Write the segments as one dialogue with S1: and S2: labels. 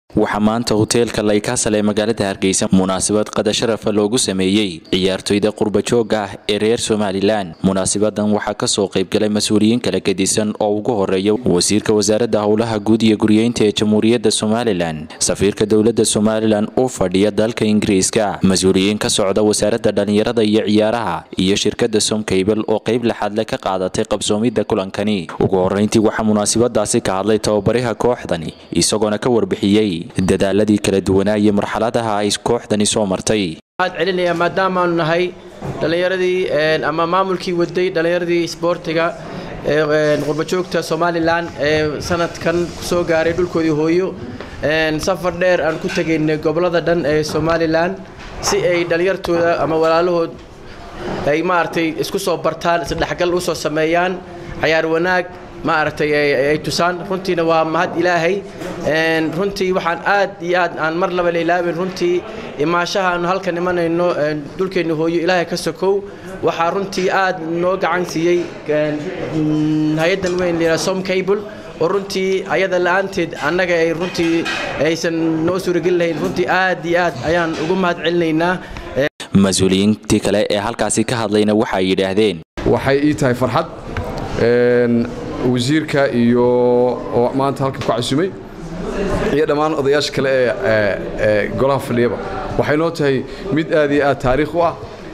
S1: waxaa maanta hoteelka laykasal ee magaalada hargeysa munaasabad qadasharafa loogu sameeyey ciyaartoyda qurbajooga ah ee reer somalilan munaasabadan waxaa kasoo qaybgalay mas-uuliyiin kala gedisan oo ugu horeeya wasiirka wasaaradda howlaha guud iyo guryeynta ee jamhuuriyadda somalilan safiirka dowladda somalilan u fadhiya dalka ingiriiska mas-uuliyiin ka socda wasaaradda dhallinyarada iyo ciyaaraha iyo shirkadda somcable oo qayb laxaadle ka qaadatay qabsoomidda kulankani ugu horeyntii waxaa munaasabadaasi ka hadlay tababaraha kooxdani isagoona ka warbixiyey dadaaladii kala duwanaa iyo marxaladaha ay kooxdani soo martay
S2: waxaad celinaya maadaamaanu nahay dhallinyaradii ama maamulkii waday dhallinyaradii isboortiga ee qurbajoogta somalilan ee sanadkan kusoo gaaray dhulkoodii hooyo safar dheer aan ku tegaynay gobolada dhan ee somalilan si ay dhallinyartooda ama walaalahood ay maaragtay isku soo bartaan isdhexgal usoo sameeyaan cayaar wanaag maaragtay ay tusaan runtiina waa mahad ilaahay runtii waxaan aad iyo aad aan mar laba la ilaabin runtii imaashaha aanu halkan imanayno dhulkeenna hooyo ilaahay ka sokow waxaa runtii aad noo gacan siiyey hay-addan weyn layidhaha som cable oo runtii ayada la-aanteed annaga ay runtii aysan noo suurageli lahayn runtii aad iyo aad ayaan ugu mahad celinaynaa
S1: mas-uuliyiintii kale ee halkaasi ka hadlayna waxay yidhaahdeen
S3: waxay ii tahay farxad wasiirka iyo oo maanta halkan ku casumay iyo dhammaan odayaasha kale ee golaha fadhiyaba waxay noo tahay mid aad iyo aad taariikh u ah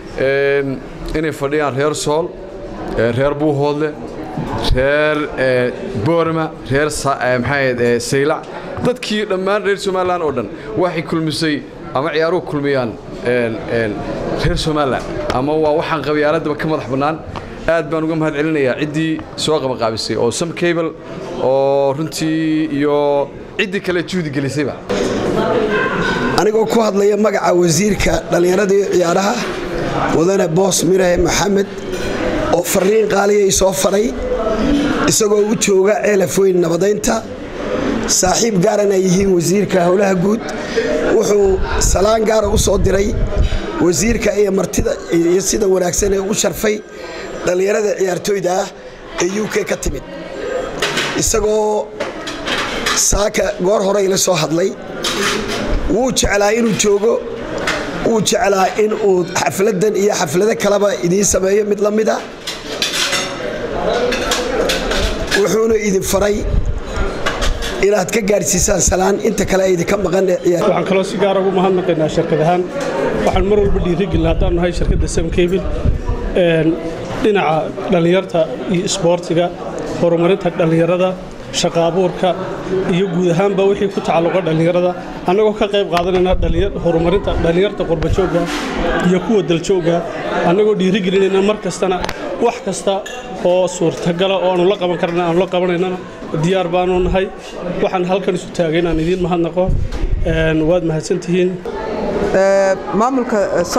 S3: inay fadhiyaan reer sool reer buuhoodle reer boorma reer maxaa saylac dadkii dhammaan reer somalilan oo dhan waxay kulmisay ama ciyaaruhu kulmiyaan reer somalilan ama waa waxaan qabyaaladaba ka madax bannaan aad baan uga mahad celinayaa ciddii soo qabaqaabisay oo sam cable oo runtii iyo ciddii kale juhdi gelisayba
S4: anigoo ku hadlaya magaca wasiirka dhallinyaradii ciyaaraha mudane boos mirahe maxamed oo farriin qaaliyay soo faray isagoo u jooga ceelafoyn nabadaynta saaxiib gaaran ay yihiin wasiirka howlaha guud wuxuu salaan gaara u soo diray wasiirka iyo martida iyo sida wanaagsan ee u sharfay dhallinyarada ciyaartooyda ah ee u k ka timid isagoo saaka goor hore ila soo hadlay wuu jeclaa inuu joogo wuu jeclaa in uu xafladan iyo xaflado kaleba idiin sameeyo mid la mida wuxuuna idin faray inaad ka gaadhsiisaan salaan inta kale idinka maqan
S5: waxaan kaloo si gaara ugu mahadnaqaynaa shirkad ahaan waxaan mar walba dhiirigelin haddaan nahay shirkadda samkebil dhinaca dhallinyarta iyo isboortiga horumarinta dhallinyarada shaqa abuurka iyo guud ahaanba wixii ku tacalluqa dhallinyarada annagoo ka qayb qaadanayna horumarinta dhallinyarta qurbajooga iyo kuwa daljooga annagoo dhiirigelinayna mar kastana wax kasta oo suurtagala oo aanu la qaban karna aanu la qabanaynana diyaar baanu nahay waxaan halkan isu taagay inaan idiin mahadnaqo waad mahadsantihiin
S6: maamulka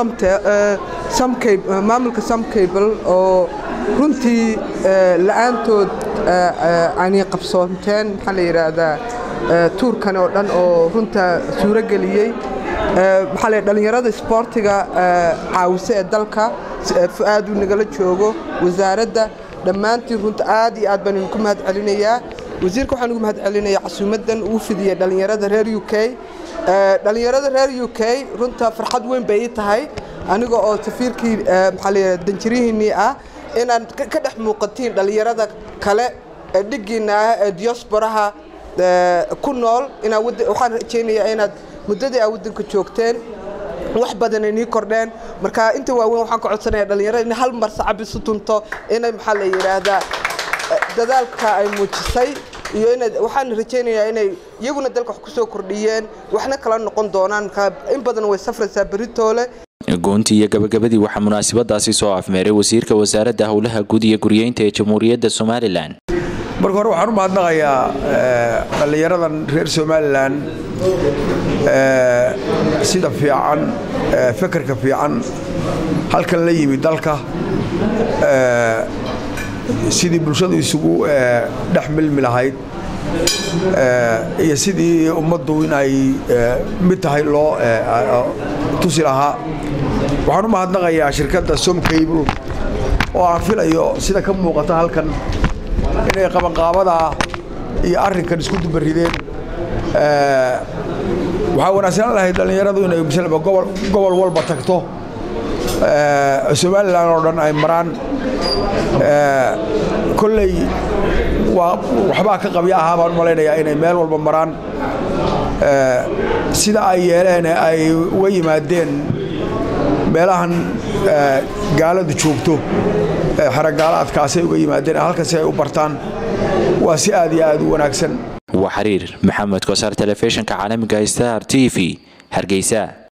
S6: maamulka somcable oo runtii la'aantood aanay qabsoonteen maxaa la yidhaahdaa tuurkan oo dhan oo runta suuro geliyey maxaa la dhallinyarada isboortiga caawise ee dalka fu'aad uu nagala joogo wasaaradda dhammaantiin runta aad iyo aad baan idinku mahad celinayaa wasiirka waxaan ugu mahad celinayaa casuumaddan uu fidiyey dhallinyarada reer u k dhallinyarada reer u k runta farxad weyn bay ii tahay aniga oo safiirkii maxaa la yidhahda danjirihiinnii ah inaad ka dhex muuqatiin dhallinyarada kale ee dhiggiinna ah ee diosboraha ku nool waxaan rajaynayaa inaad muddadii aa waddanka joogteen wax badan ay nii kordheen marka inta waaweyn waxaan ka codsanayaa dhallinyarada in hal mar sacab isu tunto inay maxaa la yidhaahdaa dadaalka ay muujisay iyo inaad waxaan rajaynayaa inay iyaguna dalka wax ku soo kordhiyeen waxna kala noqon doonaan in badan way safraysaa beritoole
S1: goontii iyo gabagabadii waxaa munaasabadaasi soo afmeeray wasiirka wasaaradda howlaha guud iyo guryeynta ee jamhuuriyadda somalilan
S7: marka hore waxaan u mahadnaqayaa dhallinyaradan reer somalilan sida fiican fekerka fiican halkan la yimid dalka sidii bulshadu isugu dhex milmi lahayd iyo sidii ummaddu inay mid tahay loo tusi lahaa waxaan u mahadnaqayaa shirkadda somcable oo aan filayo sida ka muuqata halkan inay qabanqaabadaa iyo arrinkan isku dubarideen waxaa wanaagsanaan lahayd dhallinyaradu inay misalba gobol gobol walba tagto somalilan oo dhan ay maraan kolley waa waxbaa ka qabya ahaa baan u malaynayaa inay meel walba maraan sida ay yeeleen ay uga yimaadeen meelahan gaaladu joogto xaragaalaadkaasay uga yimaadeen halkan si ay u bartaan waa si aad iyo aad u wanaagsan
S1: waa xiriir maxamed kosaar telefishinka caalamiga star t v hargeysa